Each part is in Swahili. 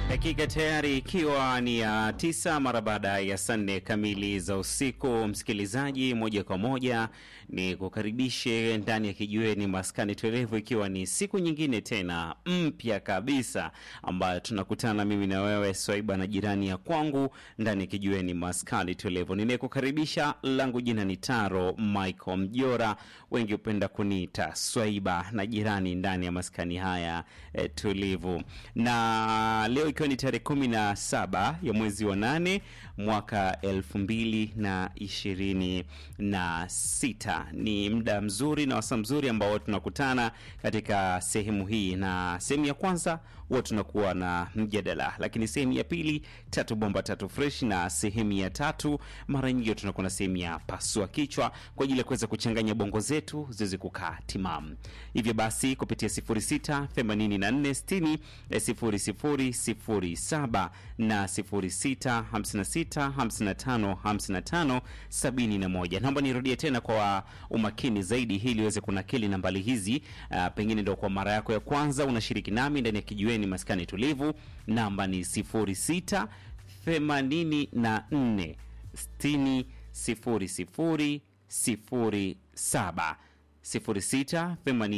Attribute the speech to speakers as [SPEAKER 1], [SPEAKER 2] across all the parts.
[SPEAKER 1] Dakika tayari ikiwa ni ya tisa mara baada ya saa nne kamili za usiku. Msikilizaji, moja kwa moja ni kukaribishe ndani ya kijiweni maskani tuelevu, ikiwa ni siku nyingine tena mpya kabisa ambayo tunakutana mimi na wewe Swaiba na jirani ya kwangu ndani ya kijiweni maskani tuelevu. Ninayekukaribisha langu jina ni Taro Michael Mjora, wengi hupenda kuniita Swaiba na jirani ndani ya maskani haya eh, tulivu na leo ikiwa ni tarehe kumi na saba ya mwezi wa nane mwaka elfu mbili na ishirini na sita ni muda mzuri na wasaa mzuri ambao tunakutana katika sehemu hii, na sehemu ya kwanza huwa tunakuwa na mjadala, lakini sehemu ya pili tatu bomba tatu fresh, na sehemu ya tatu mara nyingi tunakuwa na sehemu ya pasua kichwa kwa ajili ya kuweza kuchanganya bongo zetu ziweze kukaa timamu. Hivyo basi kupitia 06 84 60 00 07 na 06 56 55 55 71. Naomba nirudie tena kwa umakini zaidi ili uweze kunakili nambari hizi. Uh, pengine ndio kwa mara yako ya kwanza unashiriki nami ndani ya kijiweni maskani tulivu. Namba ni 06 84 60 00 07 06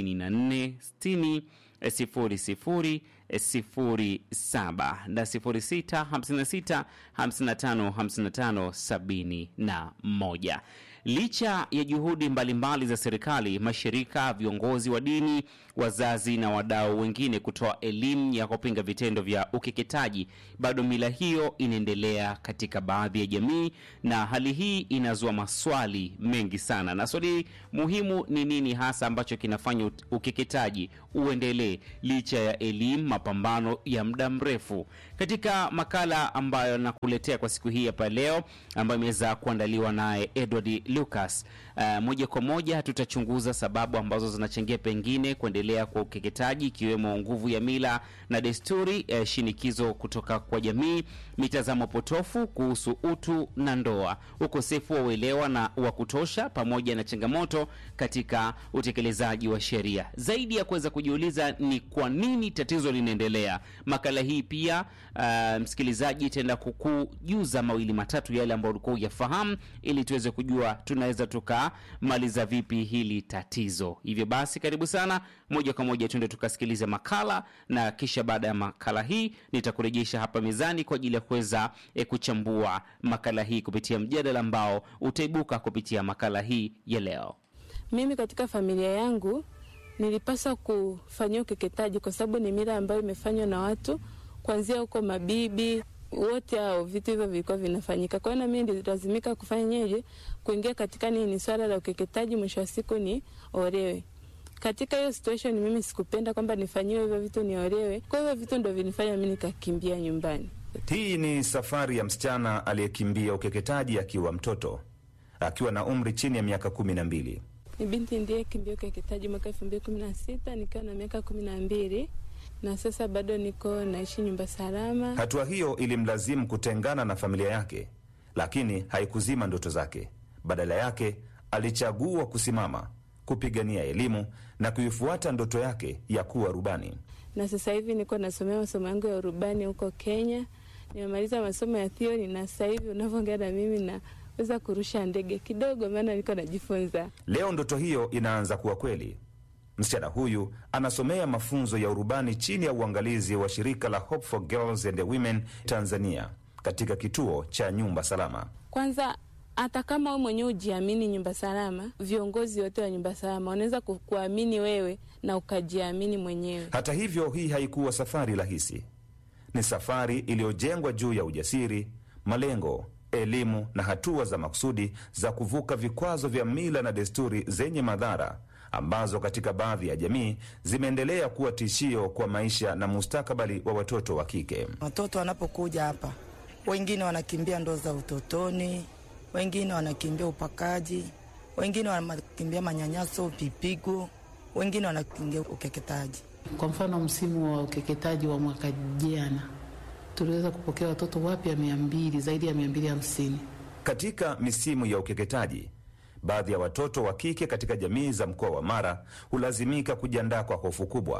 [SPEAKER 1] 84 60 sifuri sifuri sifuri saba na sifuri sita hamsini na sita hamsini na tano hamsini na tano sabini na moja. Licha ya juhudi mbalimbali mbali za serikali, mashirika, viongozi wa dini, wazazi na wadau wengine kutoa elimu ya kupinga vitendo vya ukeketaji, bado mila hiyo inaendelea katika baadhi ya jamii, na hali hii inazua maswali mengi sana, na swali muhimu ni nini hasa ambacho kinafanya ukeketaji uendelee licha ya elimu, mapambano ya muda mrefu. Katika makala ambayo nakuletea kwa siku hii hapa leo, ambayo imeweza kuandaliwa naye Edward Lucas, uh, moja kwa moja tutachunguza sababu ambazo zinachangia pengine kuendelea kwa ukeketaji, ikiwemo nguvu ya mila na desturi, uh, shinikizo kutoka kwa jamii, mitazamo potofu kuhusu utu na ndoa, ukosefu wa uelewa na wa kutosha, pamoja na changamoto katika utekelezaji wa sheria. Zaidi ya kuweza kujiuliza ni kwa nini tatizo linaendelea, makala hii pia uh, msikilizaji, itaenda kukujuza mawili matatu yale ambayo ulikuwa hujafahamu, ili tuweze kujua tunaweza tukamaliza vipi hili tatizo. Hivyo basi, karibu sana, moja kwa moja tuende tukasikilize makala, na kisha baada ya makala hii nitakurejesha hapa mezani kwa ajili ya kuweza eh, kuchambua makala hii kupitia mjadala ambao utaibuka kupitia makala hii ya leo.
[SPEAKER 2] Mimi katika familia yangu nilipaswa kufanyia ukeketaji kwa sababu ni mila ambayo imefanywa na watu kuanzia huko mabibi wote hao, vitu hivyo vilikuwa vinafanyika. Kwa hiyo na mimi nililazimika kufanyaje, kuingia katika nini, swala la ukeketaji, mwisho wa siku ni olewe. Katika hiyo situation mimi sikupenda kwamba nifanyiwe hivyo vitu niolewe. Kwa hivyo vitu ndo vinifanya mimi nikakimbia nyumbani.
[SPEAKER 3] Hii ni safari ya msichana aliyekimbia ukeketaji akiwa mtoto, akiwa na umri chini ya miaka kumi na mbili.
[SPEAKER 2] Ni binti ndiye kimbia ukeketaji mwaka elfu mbili kumi na sita nikiwa na miaka kumi na mbili na sasa bado niko naishi nyumba salama.
[SPEAKER 3] Hatua hiyo ilimlazimu kutengana na familia yake, lakini haikuzima ndoto zake. Badala yake, alichagua kusimama, kupigania elimu na kuifuata ndoto yake ya kuwa rubani.
[SPEAKER 2] Na sasa hivi niko nasomea masomo yangu ya urubani huko Kenya. Nimemaliza masomo ya theory na sasa hivi unavyoongea na mimi na weza kurusha ndege kidogo, maana niko najifunza.
[SPEAKER 3] Leo ndoto hiyo inaanza kuwa kweli. Msichana huyu anasomea mafunzo ya urubani chini ya uangalizi wa shirika la Hope for Girls and Women Tanzania katika kituo cha nyumba salama.
[SPEAKER 2] Kwanza hata kama wewe mwenyewe ujiamini nyumba salama, viongozi wote wa nyumba salama wanaweza kukuamini wewe na ukajiamini mwenyewe.
[SPEAKER 3] Hata hivyo, hii haikuwa safari rahisi. Ni safari iliyojengwa juu ya ujasiri, malengo, elimu na hatua za makusudi za kuvuka vikwazo vya mila na desturi zenye madhara ambazo katika baadhi ya jamii zimeendelea kuwa tishio kwa maisha na mustakabali wa watoto wa kike.
[SPEAKER 4] Watoto wanapokuja hapa, wengine wanakimbia ndoa za utotoni, wengine wanakimbia upakaji, wengine wanakimbia manyanyaso, vipigo, wengine wanakimbia ukeketaji.
[SPEAKER 5] Kwa mfano, msimu wa ukeketaji wa mwaka jana tuliweza kupokea watoto wapya mia mbili, zaidi ya mia mbili hamsini.
[SPEAKER 3] Katika misimu ya ukeketaji baadhi ya watoto wa kike katika jamii za mkoa wa Mara hulazimika kujiandaa kwa hofu kubwa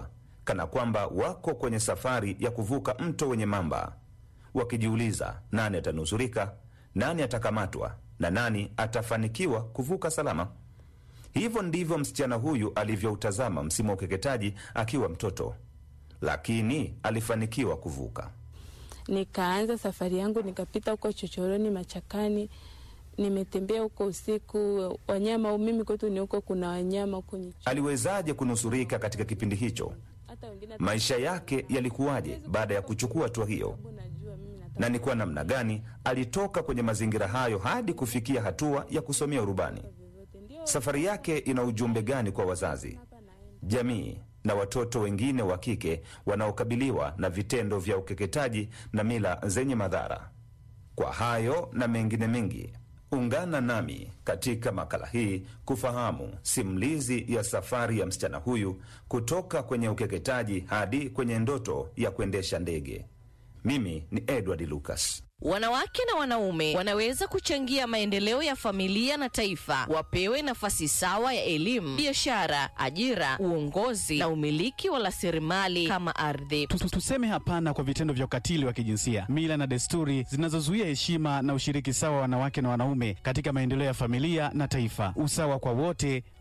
[SPEAKER 3] kana kwamba wako kwenye safari ya kuvuka mto wenye mamba, wakijiuliza nani atanusurika, nani atakamatwa na nani atafanikiwa kuvuka salama. Hivyo ndivyo msichana huyu alivyoutazama msimu wa ukeketaji akiwa mtoto, lakini alifanikiwa kuvuka.
[SPEAKER 2] Nikaanza safari yangu, nikapita huko chochoroni, machakani, nimetembea huko usiku, wanyama. Mimi kwetu ni huko, kuna wanyama kwenye
[SPEAKER 3] Aliwezaje kunusurika katika kipindi hicho?
[SPEAKER 2] hata wengine
[SPEAKER 3] Maisha yake yalikuwaje baada ya kuchukua hatua hiyo,
[SPEAKER 2] najua mimi nataka
[SPEAKER 3] na ni kwa namna gani alitoka kwenye mazingira hayo hadi kufikia hatua ya kusomea urubani? Safari yake ina ujumbe gani kwa wazazi, jamii na watoto wengine wa kike wanaokabiliwa na vitendo vya ukeketaji na mila zenye madhara? Kwa hayo na mengine mengi, ungana nami katika makala hii kufahamu simulizi ya safari ya msichana huyu kutoka kwenye ukeketaji hadi kwenye ndoto ya kuendesha ndege. Mimi ni Edward Lucas.
[SPEAKER 6] Wanawake na wanaume wanaweza kuchangia maendeleo ya familia na taifa. Wapewe nafasi sawa ya elimu, biashara, ajira, uongozi na umiliki wa rasilimali kama ardhi.
[SPEAKER 7] Tu- tu- Tuseme hapana kwa vitendo vya ukatili wa kijinsia, mila na desturi zinazozuia heshima na ushiriki sawa wa wanawake na wanaume katika maendeleo ya familia na taifa. Usawa kwa wote